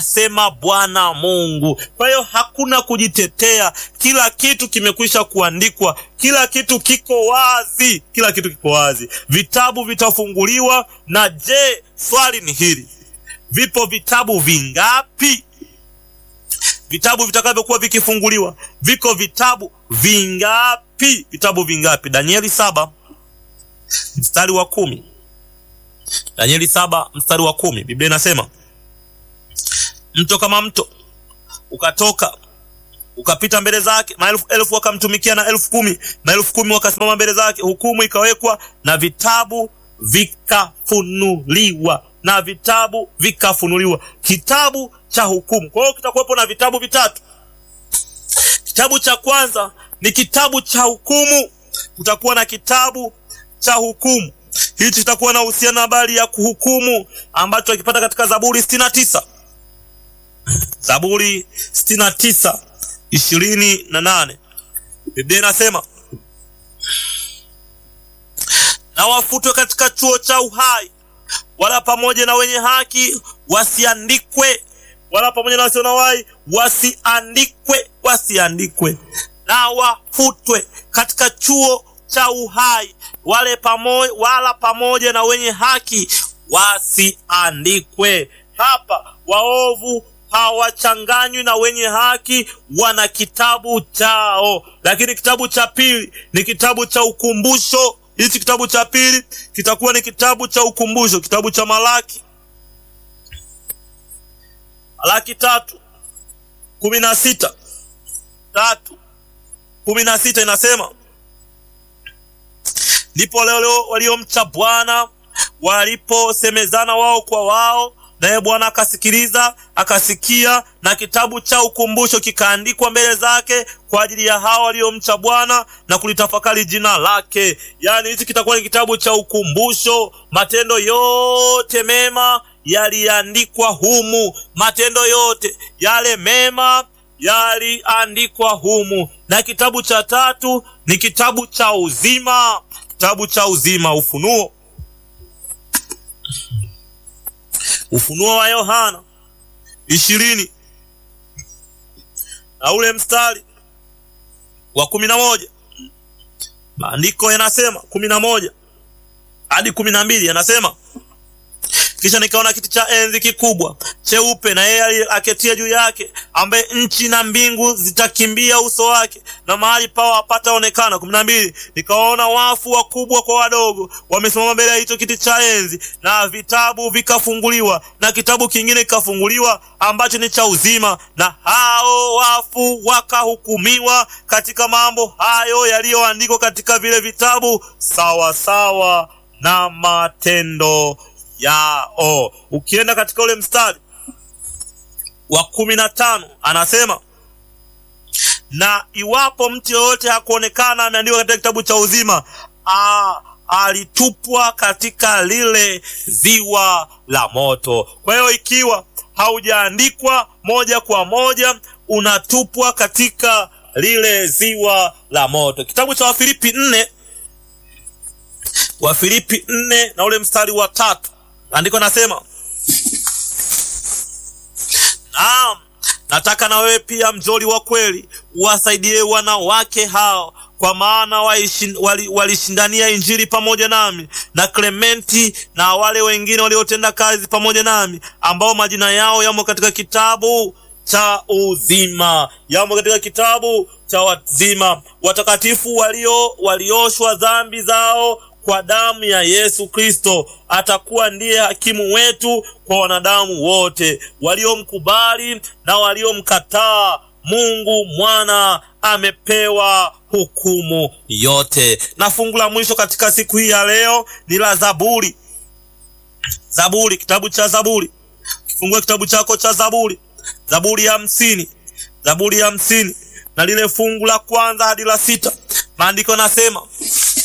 asema Bwana Mungu. Kwa hiyo hakuna kujitetea, kila kitu kimekwisha kuandikwa, kila kitu kiko wazi, kila kitu kiko wazi. Vitabu vitafunguliwa. Na je, swali ni hili, vipo vitabu vingapi? Vitabu vitakavyokuwa vikifunguliwa, viko vitabu vingapi? Vitabu vingapi? Danieli saba mstari wa kumi. Danieli saba mstari wa kumi, Biblia inasema mto kama mto ukatoka ukapita mbele zake, maelfu elfu wakamtumikia, na elfu kumi maelfu kumi wakasimama mbele zake. Hukumu ikawekwa na vitabu vikafunuliwa, na vitabu vikafunuliwa, kitabu cha hukumu. Kwa hiyo kitakuwepo na vitabu vitatu. Kitabu cha kwanza ni kitabu cha hukumu, kutakuwa na kitabu cha hukumu. Hichi kitakuwa na uhusiano na habari ya kuhukumu ambacho akipata katika Zaburi sitini na tisa Zaburi sitini na tisa ishirini na nane Biblia inasema na wafutwe katika chuo cha uhai, wala pamoja na wenye haki wasiandikwe, wala pamoja na wasio na uhai wasiandikwe, wasiandikwe, na wafutwe katika chuo cha uhai, wale pamoja, wala pamoja na wenye haki wasiandikwe. Hapa waovu hawachanganywi na wenye haki, wana kitabu chao. Lakini kitabu cha pili ni kitabu cha ukumbusho. Hichi kitabu cha pili kitakuwa ni kitabu cha ukumbusho, kitabu cha Malaki, Malaki tatu kumi na sita tatu kumi na sita inasema ndipo leo waliomcha Bwana waliposemezana wao kwa wao naye Bwana akasikiliza akasikia, na kitabu cha ukumbusho kikaandikwa mbele zake kwa ajili ya hao waliomcha Bwana na kulitafakari jina lake. Yaani hichi kitakuwa ni kitabu cha ukumbusho. Matendo yote mema yaliandikwa humu, matendo yote yale mema yaliandikwa humu. Na kitabu cha tatu ni kitabu cha uzima, kitabu cha uzima, Ufunuo Ufunuo wa Yohana ishirini na ule mstari wa kumi na moja maandiko yanasema kumi na moja hadi kumi na mbili yanasema kisha nikaona kiti cha enzi kikubwa cheupe, na yeye aketia juu yake, ambaye nchi na mbingu zitakimbia uso wake, na mahali pao hapataonekana. kumi na mbili nikawaona wafu wakubwa kwa wadogo wamesimama mbele ya hicho kiti cha enzi, na vitabu vikafunguliwa, na kitabu kingine kikafunguliwa ambacho ni cha uzima, na hao wafu wakahukumiwa katika mambo hayo yaliyoandikwa katika vile vitabu, sawa sawa na matendo yao. Ukienda katika ule mstari wa kumi na tano anasema na iwapo mtu yoyote hakuonekana ameandikwa katika kitabu cha uzima, a, alitupwa katika lile ziwa la moto. Kwa hiyo ikiwa haujaandikwa moja kwa moja, unatupwa katika lile ziwa la moto. Kitabu cha Wafilipi nne Wafilipi nne na ule mstari wa tatu andiko nasema, naam, nataka na wewe pia mjoli wa kweli uwasaidie wanawake hao, kwa maana walishindania wali Injili pamoja nami na Klementi na wale wengine waliotenda kazi pamoja nami, ambao majina yao yamo katika kitabu cha uzima, yamo katika kitabu cha uzima, watakatifu walio walioshwa dhambi zao kwa damu ya Yesu Kristo. Atakuwa ndiye hakimu wetu kwa wanadamu wote waliomkubali na waliomkataa. Mungu mwana amepewa hukumu yote. Na fungu la mwisho katika siku hii ya leo ni la Zaburi. Zaburi, kitabu cha Zaburi. Kifungue kitabu chako cha Zaburi, Zaburi ya hamsini, Zaburi ya hamsini na lile fungu la kwanza hadi la sita, maandiko nasema